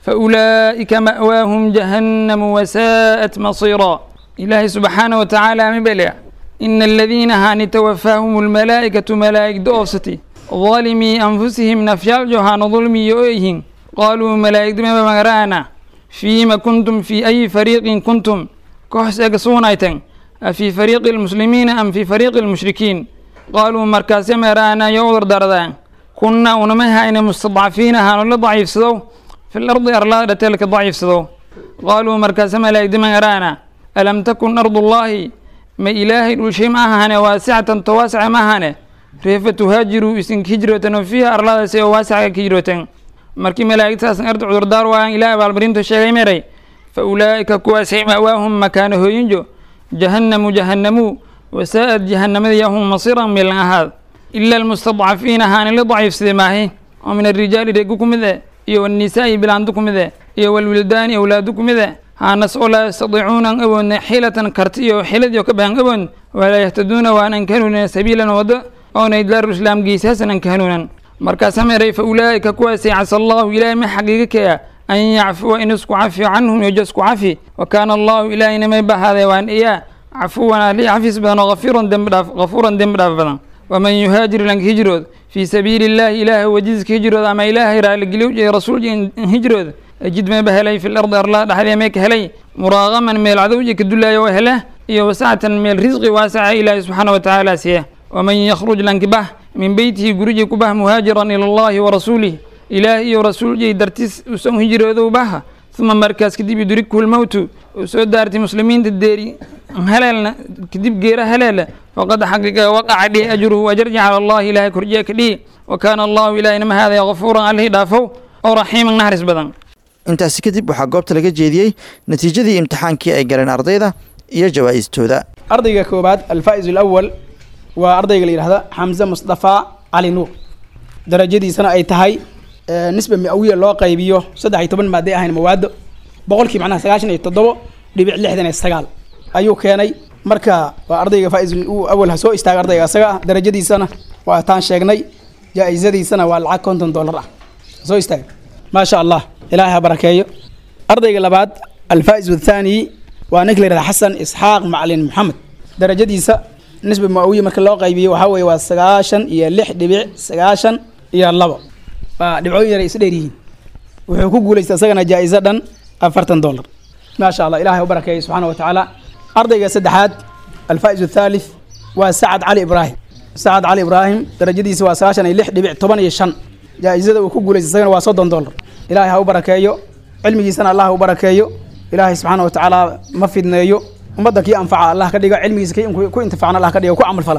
فأولئك مأواهم جهنم وساءت مصيرا إلهي سبحانه وتعالى مبلع إن الذين هان توفاهم الملائكة ملائك دوستي ظالمي أنفسهم نفيال جهان ظلمي يؤيهم قالوا ملائك دم مغرانا فيما كنتم في أي فريق كنتم كحس أقصونايتن أفي فريق المسلمين أم في فريق المشركين قالوا مركز مرانا يوضر دردان كنا ونمها إن مستضعفين هانو ضعيف سدو في الأرض أرلا تلك ضعيف سدو قالوا مركز ملائك دم مغرانا ألم تكن أرض الله ما إلهي الشيء ما هنا واسعة تواسع ما هنا كيف تهاجروا إسن كجرة وفيها أرلا سي واسعة كجرة markii malaa'igtaas arda cudurdaar waayaan ilaahay baalmarinta sheegay meray fa ulaa'ika kuwaasay ma'waahum makaana hooyinjo jahannamu jahannamu wasaa'ad jahannamada yahum masiran milan ahaad ila almustadcafiina haani la daciifsaday maahi oo min arrijaali reegu ku mid eh iyo wannisaa'i bilaandu ku mid eh iyo walwildaani awlaadu ku mid eh haanas oo laa yastadiicuuna an awoodna xilatan karti iyo xilad iyo ka bahan awood walaa yahtaduuna waanan ka hanuunan sabiilan waddo oona idlaaru islaam geysaasan an ka hanuunan markaasaa meeray fa ulaa'ika kuwaasay casa allahu ilaahay ma xaqiiga kaya an yacfuwa in isku cafiyo canhum yojo isku cafi wa kaana allahu ilaahayna may bahaadee waan iyaa cafuwan ali xafiis badan oo afiiran dembi dhaaf gafuuran dembi dhaaf badan waman yuhaajir lanka hijrood fii sabiili illaahi ilaahay wajidiska hijrood ama ilaahay raaligeliw iyo rasuul hijrood ajid mayba helay fi lardi arlaa dhexdee may ka helay muraaqaman meel cadowji ka dulaayo oo hele iyo wasacatan meel risqi waasaca ilaahay subxaana wa tacaala siya waman yakhruj lankibah min beytihi gurigii ku bah muhaajiran ila allahi wa rasuulih ilaah iyo rasuuljay dartiis usan hijroodow baha uma markaas kadib yudrikhu lmowtu uu soo daartay muslimiinta deeri haleelna kadib geera haleela faqad xaqiiqa waqaca dhihi ajruhu ajarji cala allahi ilaahay korjiya ka dhihi wa kaana allahu ilaahina ma haadaya gafuuran allihii dhaafow oo raxiiman naxariis badan intaasi kadib waxaa goobta laga jeediyey natiijadii imtixaankii ay galeen ardayda iyo jawaa'istooda ardayga koobaad alfaa'iz alawal waa ardayga la yidhahda xamse mustafa cali nuur darajadiisana ay tahay nisba mi-awiya loo qaybiyo saddex iyo toban maaday ahayn mawaado boqolkii macnaha sagaashan iyo toddobo dhibic lixdan iyo sagaal ayuu keenay marka waa ardayga faa'iz awal ha soo istaaga ardayga asaga ah darajadiisana waa taan sheegnay jaa-isadiisana waa lacag konton dollar ah soo istaaga maasha allah ilaahay ha barakeeyo ardayga labaad alfaa'iz athaani waa ninka la yihahda xasan isxaaq macalin maxamed darajadiisa nisba maawiya marka loo qaybiyo waxaa weeye waa sagaashan iyo lix dhibic sagaashan iyo labo waa dhibcooyin yar ay isu dheer yihiin wuxuu ku guulaystay isagana jaa-iso dhan afartan dollar maasha allah ilahay u barakeeyo subxaana wa tacaala ardayga saddexaad alfaa'iz athaalith waa sacad cali ibraahim sacad cali ibraahim darajadiisa waa sagaashan iyo lix dhibic toban iyo shan jaa-isada uu ku guulaystay isagana waa soddon dollar ilahay ha u barakeeyo cilmigiisana allah ha u barakeeyo ilaahay subxaana wa tacaala ma fidneeyo ummadda kii anfaca allah ka dhigo cilmigiisa kii ku intifacna allah ka dhigo ku camal fala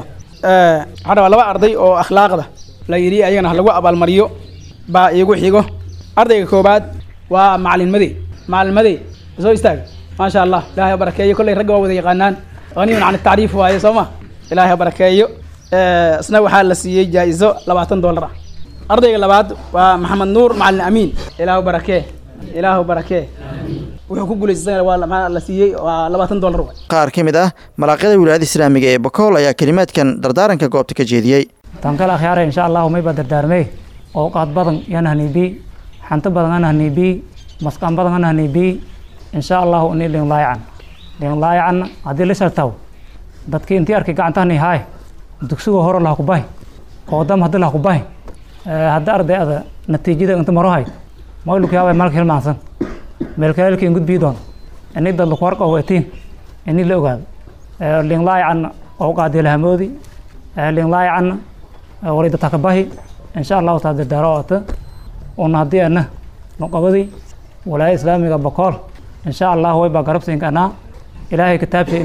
waxaa rabaa laba arday oo akhlaaqda la yidhi ayagana ha lagu abaalmariyo baa iigu xigo ardayga koobaad waa macalin made macalin made soo istaaga maasha allah ilahay ha barakeeyo kolley ragga waa wada yaqaanaan haniyun can tacriif waaye soo ma ilahay ha barakeeyo isna waxaa la siiyey jaa-iso labaatan dollar ah ardayga labaad waa maxamed nuur macalin amiin ilaahu barakee ilaahu barakee wuxuu ku guulaystay waa la siiyey waa labaatan dollar qaar ka mid ah malaaqyada wilaayada islaamiga ee bakool ayaa kelimaadkan dardaaranka goobta ka jeediyey tan kale akhyaare insha allahu mayba dardaarmey ooqaad badan yan haniibi xanto badan an haniibi masqaan badan an haniibi insha allahu ini linlaayacan linlaayacan haddii la shartaw dadkii intii arkay gacantahani haay dugsiga hore laha ku bahi qoodam haddi laha ku bahi hadda arday ada natiijada inta maro hay maylukii habay malka hilmaansan meelkaalkii gudbii doon ini dad laku warqa wetiin ini la ogaado linlaayacan ooqaadi lahamoodi linlaayacan wali dadka ka bahi insha allahu taa dardaaro oota una haddii ana noqobadii walaaya islaamiga bakool insha allahu way baa garabsiinka anaa ilaahay kitaabsha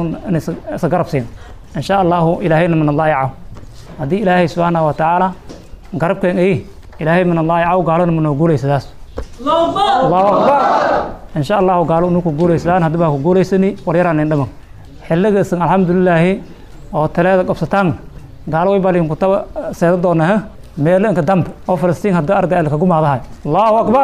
inisa garabsiin insha allahu ilaahayna min allaayacaw haddii ilaahay subxaanahu wa tacaala garabkeen ay ilaahay min allaayacaw gaalona manoo guulaysadaas allahu akbar insha allahu gaalo unu ku guulayslaan haddii baa ku guulaysani waryaraan indhaman xilligaisan alxamdulilaahi oo taleeda qabsataan gaalo way baa linkutaba seeda doona ha meelo inka dambe oo falastiin hadda arday alka gumaadahay allahu akbar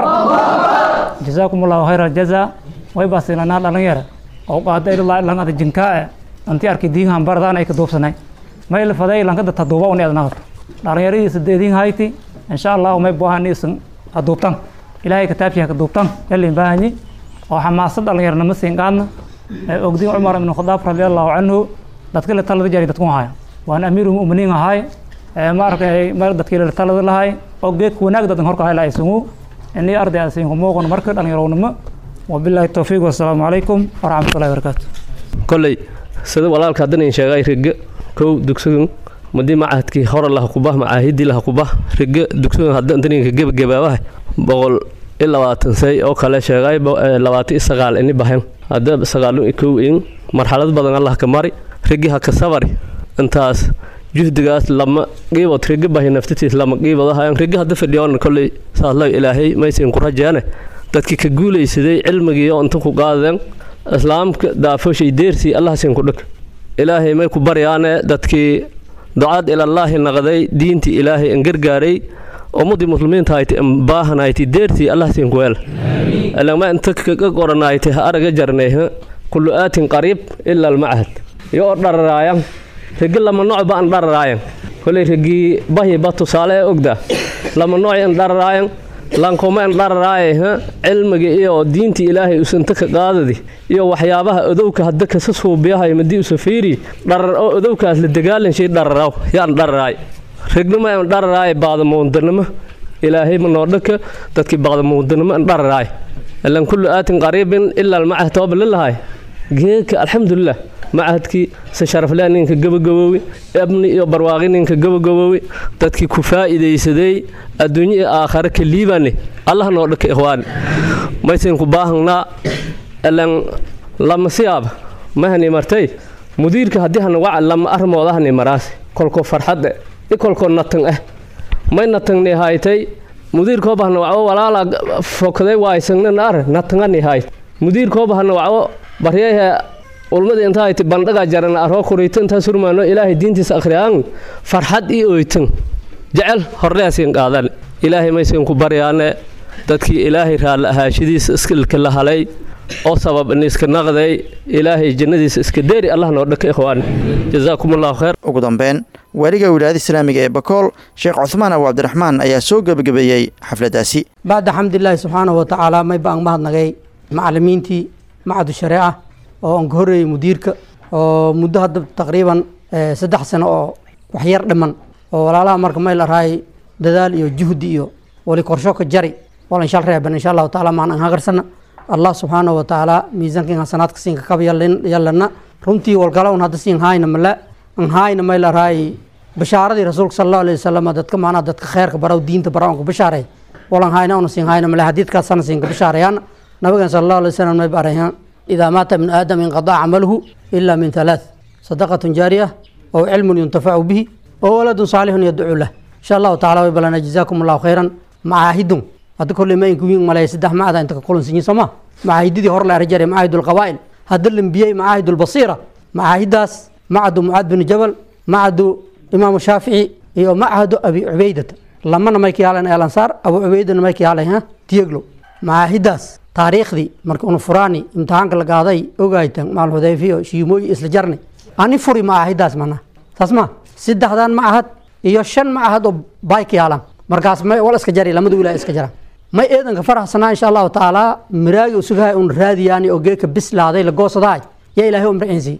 jazaakum allahu khayra aljazaa way baasinanaa dhalinyara oo qaada ilaa ilan ada jinkaa anti arki diinhan baradaan ay ka duubsanay may la faday lankada taduuba uni adnaqato dhalinyaradii sideediin hayti insha allahu may buahan isan haduubtan ilaahay kitaabkiha ka duubtan yalin baahanyi oo xamaasad dhalinyarnimo siin qaadna ogdiin cumar ibn khadaab radiallahu canhu dadka la talada jari dadku haya waan amiiru muminiin ahay ma arkay mar dadkii la talada lahay oo geedka wanaag dadan horka hay la aysangu inii arday asiin ku muuqan marka dhalinyarownimo wabilaahi towfiiq wasalaamu calaykum waraxmatullahi wabarakaatu kolley sida walaalka haddan sheegay rige kow dugsigan madii macahadkii hore laha kubah macaahidii laha kubah rige dugsigan hadda intaninka gebagabaabaha boqol i labaatan say oo kale sheegay labaatan i sagaal ini bahan hadda sagaalun i kow in marxalad badan allah ka mari rigi ha ka sabari intaas juhdigaas lama qiibod rigi bahi naftitiis lama qiibodahayan rigi hadda fadhiyoon kolley saasla ilaahay maysin ku rajeene dadkii ka guulaysaday cilmigii oo inta ku qaadeen islaamka daafoshay deersii allah sin ku dhig ilaahay may ku baryaane dadkii ducaad ilallaahi naqday diintii ilaahay in gargaaray ummadii muslimiinta hayti baahanayti deertii allah sin ku weel ilama inta kaga qoranayti ha araga jarnay kullu aatin qariib ila almachad iyo oo dhararaayan rigi lama nooc ba an dhararaayan koley rigii bahyi ba tusaale ee ogda lama nooc an dhararaayan lankoma an dhararaaye cilmiga iyo diintii ilaahay usanta ka qaadadi iyo waxyaabaha odowka hadda kasa suubiyahay madii usa fiiri dharar oo odowkaas la dagaalanshay dhararaw yaan dhararaay rignimo an dhararaay baadamuundanimo ilaahay ma noodhaka dadkii baadamuundanimo an dhararaay ilan kullu aatin qariibin ilaa almacah tooba lilahay geedka alxamdulilah macahadkii se sharaflea ninka gabagaboowi abni iyo barwaaqi ninka gabagaboowi dadkii ku faa'iidaysaday adduunyo iyo aakhare ka liibane allah noo dhaka ikhwaani maysan ku baahangnaa ilan lama siyaaba mahani martay mudiirka haddii hana waca lama armoodahani maraasi kolkoo farxadde i kolkoo natan ah may natangni haytay mudiirkooba hana waco walaala fokday waaysangnana ar natangani hayt mudiirkooba hana waco baryayhe ulmadii inta hayti bandhaga jarana aroo kurayto intaa surmaano ilaahay diintiisa akhriyaan farxad ii oytan jecel horleasin qaadan ilaahay maysan ku baryaane dadkii ilaahay raalli ahaashadiisa iskilka la halay oo sabab in iska naqday ilaahay jannadiisa iska deeri allah noo dhaka ikhwaan jazaakum allahu khayr ugu dambeyn waaliga wilaayada islaamiga ee bakool sheekh cuhmaan abu cabdiraxmaan ayaa soo gebagabeeyey xafladdaasi bacda xamdilaahi subxaanahu watacaala may baan mahadnagay macalimiintii macadu shareeca oo aan ka horreeyey mudiirka oo muddo hadda taqriiban saddex sano oo waxyar dhiman oo walaalaha marka may la rahay dadaal iyo juhdi iyo wali korsho ka jari walan shal reeban insha allahu taala maan an hagarsana allah subxaanahu watacaala miisaankan hasanaadka siinka kaba yallana runtii walgala un hadda siin haayna male an haayna may la rahay bashaaradii rasuulka sala allahu alayhi wasalam dadka maanaa dadka kheerka baraw diinta bara on ka bashaaray walan haayna una siin haayna male hadiidkaasana siinka bashaarayaan nabigan sala allahu alayhi wasalam may barayan إذا مات ابن آدم انقضى عمله إلا من ثلاث صدقة جارية أو علم ينتفع به أو ولد صالح يدعو له إن شاء الله تعالى ويبلنا جزاكم الله خيرا معاهد هذا كل ما يكون ما لا يسدح ما هذا أنت كل سنين سما معاهد دي هور لا رجال معاهد القبائل هذا الانبياء معاهد البصيرة معاهد داس معهد معاذ بن جبل معهد إمام الشافعي iyo macahadu abi cubaydata lamana may ka yaalan elansaar abu cubaydana may ka yaalay ha tiyeglo macaahidaas taariikhdii marka una furaani imtixaanka la qaaday ogaytan maal hudayfiyo shiimooyi isla jarni ani furi macaahidaas mana saas ma saddexdan macahad iyo shan macahad oo baay ka yaalan markaas may wal iska jari lamada wilaaya iska jara may eedanka faraxsanaa insha allahu tacaala miraagi usugahay un raadiyaani oo geeka bislaaday la goosadahay yaa ilaahay umraciinsi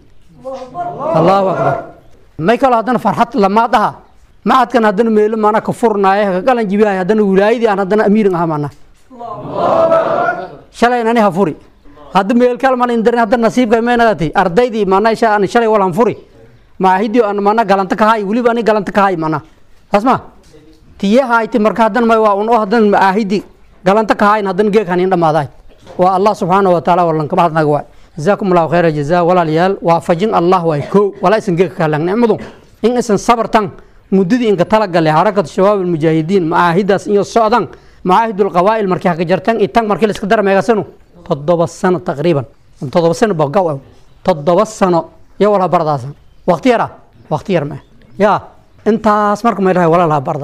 allahu akbar may kaloo haddana farxad lamaad aha macadkan haddana meelo maana ka furnaaye ka galan jibiyahay haddana wilaayadii aan haddana amiirin aha mana shalay nani ha furi hadda meel kal mal indarin hadda nasiibka meenadati ardaydii maana isha aan shalay walan furi maahidi aan maana galanta ka hay waliba ani galanta ka hay mana tasma tiye hayti marka hadan may waa un oo hadan maahidi galanta ka hayn hadan geek hanin dhamaaday waa allah subhanahu wa ta'ala walan ka bahadnaga waa jazakum allah khayra jazaa walaalyaal waa fajin allah waa ko walaa isan geek ka lang nicmadu in isan sabartan muddadii inka talagalay harakatu shabaab almujaahidiin maahidaas iyo socdan معاهد القوائل مركي حق جرتان إتان مركي لسك در ميغا سنو تضبا سنة تقريبا تضبا سنة بقاو أو تضبا سنة يا ولا برداسا وقت يرى وقت يرى ما يا انت اسمرك ما يرى ولا لا برداي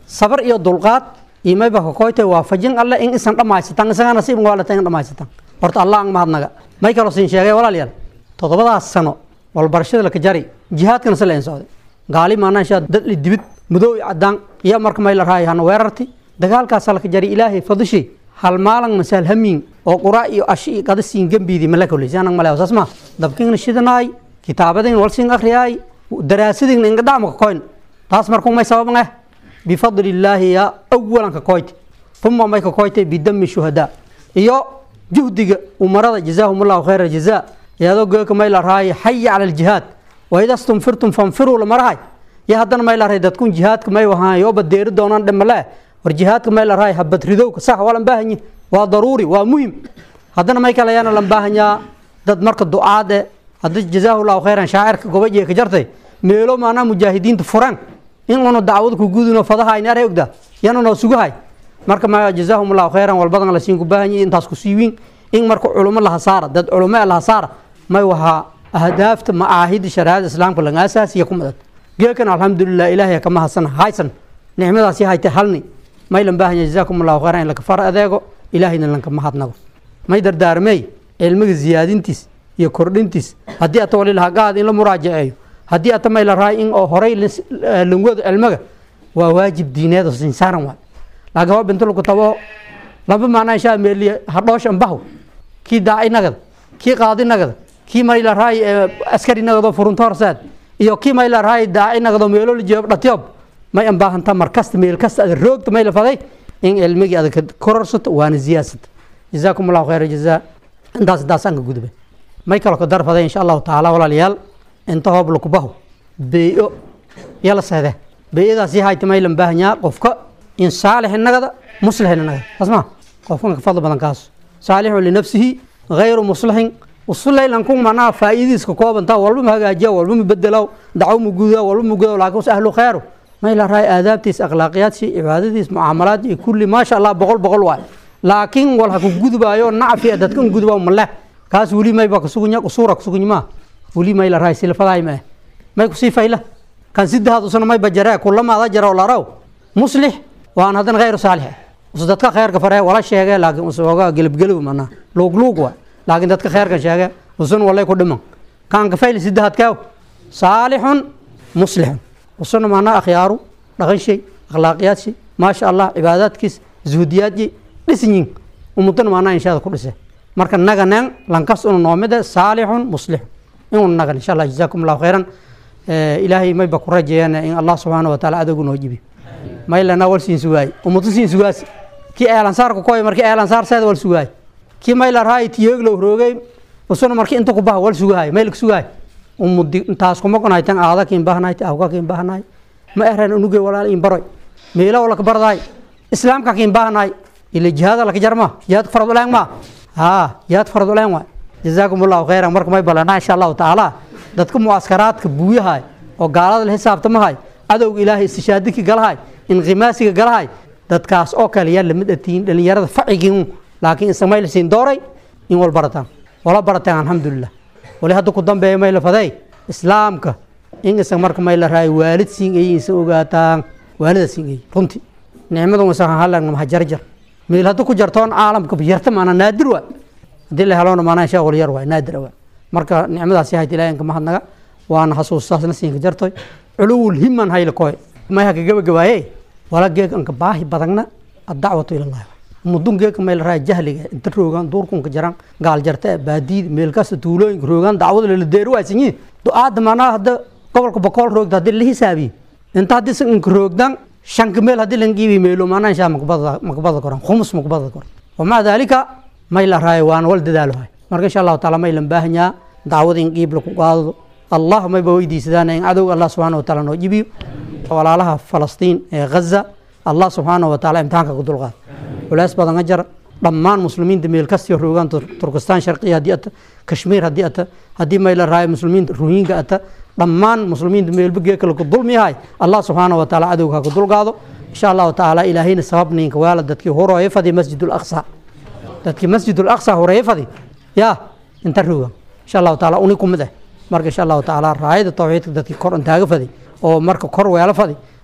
sabar iyo dulqaad iyo mayba kakoytay waafajin alle in isan dhammaysataan isagana si waalata in dhammaysataan horta allah ang mahadnaga may kaloo siin sheegay walaalayaal toddobadaas sano walbarashada laka jari jihaadkana si leen socday gaali maanaanshaa dad li dibid madow iyo cadaan iyo marka may la raaya hana weerarti dagaalkaasa laka jari ilaahay fadishay hal maalan masaal hamiin oo qura iyo ashi iyo qada siin gembiidi mala koleysi anag male saas ma dabkiina shidanaay kitaabadin wal siin akhriyaay daraasadin inga dhacma ka koyn taas markuu may sababan ah bifadli illaahi ya awalan ka koyti uma may ka koytay bidami shuhadaa iyo juhdiga umarada jazaahum allahu khayra jazaa iyadoo geeka may la raaya xaya cala aljihaad waida stunfirtum fanfiruu la marahay iyo haddana may la rahay dadkun jihaadka may wahaan yooba deeri doonaan dhimale war jihaadka may la rahay habad ridowka sax waa lan baahanyi waa daruuri waa muhim haddana may kale ayaana lan baahanyaa dad marka ducaade hadda jazaahu llahu khayran shaacirka gobajiya ka jartay meelo maanaa mujaahidiinta furaan in unu dacwad ku gudino fadaha ayna arhay ogdaa yana noo sugahay marka ma jazaahum allahu khayran walbadan la siin ku baahanyi intaas ku siiwiin in marka culumo la hasaara dad culumo la hasaara may wahaa ahdaafta macaahida shariicada islaamka laga asaasiya ku madad geekan alxamdulilah ilaahay kama hasan haysan nicmadaasi haytay halni may lan baahanya jazaakum allahu khayran in laka far adeego ilaahayna lankama hadnago may dardaarmey cilmiga ziyaadintiis iyo kordhintiis haddii ata wali lahaa gaad in la muraajaceeyo haddii ata may la rahay in oo horay langwado cilmiga waa waajib diineed oo sinsaaran waay laakiin waa bintu lagu tabo laba maanaa inshaa meeliya hadhoosh ambaho kii daaci nagada kii qaadi nagada kii may la rahay askari nagado furunto horseed iyo kii may la rahay daaci nagado meelo la jeebo dhatyob may ambaahanta mar kasta meel kasta ada roogta may la faday in cilmigii ada kororsato waana ziyaasata jazaakum allahu khayra jazaa intaas intaasaan ka gudbay may kaloo ka dar faday insha allahu tacaala walaalayaal inta hoob laku baho beeyo yala seede beeyadaasi hayta may lan baahanyaa qofka in saalix inagada muslix inagada asma qofkan ka fadli badan kaas saalixu linafsihi غayru muslixin usulaylan kun manaa faa'iidiiska koobanta walba ma hagaajiya walba ma bedelaw dacaw ma gudaa walba ma gudaa laakiin ahlu khayru may la raay aadaabtiis akhlaaqiyaadsi cibaadadiis mucaamalaad iyo kulli maasha allah boqol boqol waay laakiin wal ha ku gudbaayo nacfi dadkan gudbaa male kaas weli may ba kasugunya usuura kasugunya ma weli may la raay silfadaay ma may kusii fayla kan sidahaad usana may bajaree kulamaada jara laraw muslix waan haddana khayru saalix us dadka khayrka faree wala sheegee laakiin usooga gelabgelib manaa luugluug waay laakiin dadka khayrkan sheege usun walay ku dhiman kan ka fayli sidahaad kaaw saalixun muslixun usuna manaa akhyaaru dhaqan shay akhlaaqiyaad shay maasha allah cibaadaadkiis zuhdiyaadyi dhisinyin umudana manaa inshaada ku dhise marka naganen lankas unu noomide saalixun muslixun inuu nagan insha allah jazaakum allahu khayran ilaahay mayba ku rajeeyaan in allah subxaana wa taala adogu noo jibi maylana wal siin sugaay umutu siin sugaas kii eelansaarka koy markii eelansaar seeda wal sugaay kii mayla raay tiyeeglow roogay usuna markii inta ku baha wal sugaay maylka sugaay umudi intaas kuma qonaytan aada kiin bahanaay awka kiin bahanaay ma ehran unuge walaal in baroy meela wala ka bardaay islaamka kiin bahanaay ila jihaada laka jarma jihaad farad uleen ma ha jihaad farad uleen waa jazaakum allahu khayran marka may balana insha allahu tacaala dadka mucaskaraadka buuyahay oo gaalada la xisaabtamahay adowga ilaahay istishaadiki galahay inqimaasiga galahay dadkaas oo kale yaa lamid atiin dhalinyarada facigiin laakiin isamayl siin dooray in wal barataan wala barataan alxamdulilah wali hadda ku dambeeya may la faday islaamka in isa marka may la raay waalid siin ay isa ogaataan waalida siin ay runtii nicmadu isa halan ma jarjar meel hadda ku jartoon caalamka yarta maana naadir waa haddii la heloona maana insha wal yar waa naadir waa marka nicmadaasi hayt ilaahay ka mahadnaga waana xasuustaasna siinka jartoy culuwul himan haylakoy may haka gabagabaaye wala geeg anka baahi badagna addacwatu ilallahi mudun geeg may la raay jahliga inta roogaan duurkunka jaran gaal jarte baadiid meel kasta tuulooyinka roogaan dacwada la deeri waasinyi du'aada maanaa hadda gobolka bokool roogda haddii la hisaabiye inta haddii sanka roogdan shanka meel haddii lan giibi meelo maanaa inshaa makbada makbada koran khumus makbada koran wamaca daalika may la raay waana wal dadaalo hay marka insha allahu taala may lan baahanyaa dacwada in qiib laku qaado allah mayba weydiisadaan in cadowga allah subxaana wa taala noo jibiyo walaalaha falastiin ee ghaza allah subxaana wa taala imtixaanka ku dulqaad culays badan a jara dhammaan muslimiinta meel kastiyo roogaan turkistaan sharqiya haddii ata kashmiir haddii ata haddii may la raayo muslimiinta ruhiinka ata dhammaan muslimiinta meelba geekale ku dulmi yahay allah subxaana wa taala cadowga ha ku dulqaado insha allahu tacaala ilaahayna sababniinka waala dadkii horooye fadi masjid alaqsa dadkii masjid alaqsa horeeye fadi yaa inta rooga insha allahu taala uni kumid ah marka insha allahu tacaala raayada tawxiidka dadkii kor intaaga fadi oo marka kor weelo fadi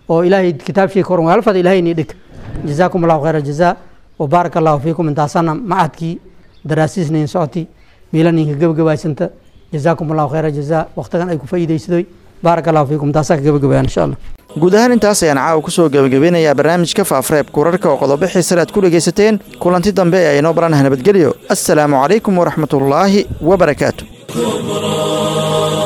oo ilaahay kitaabshii koran waalfada ilaahay nii dhig jazaakum allahu khayra jazaa وبارك الله فيكم انتاسنا معدكي daraasiisnayn socoti miilaninka gebagabaysanta jazaakum allahu khayra jazaa waqtigan ay ku faa'iidaysadoy baaraka allahu fiikum taasaa ka gebagabayaan insha allah guud ahaan intaas ayaan caawa kusoo gebagabeynayaa barnaamijka faafreebka wararka oo qodobo xiisale aad ku dhegaysateen kulanti dambe ee aynoo baranah nabadgelyo assalaamu calaykum waraxmatullaahi wabarakaatu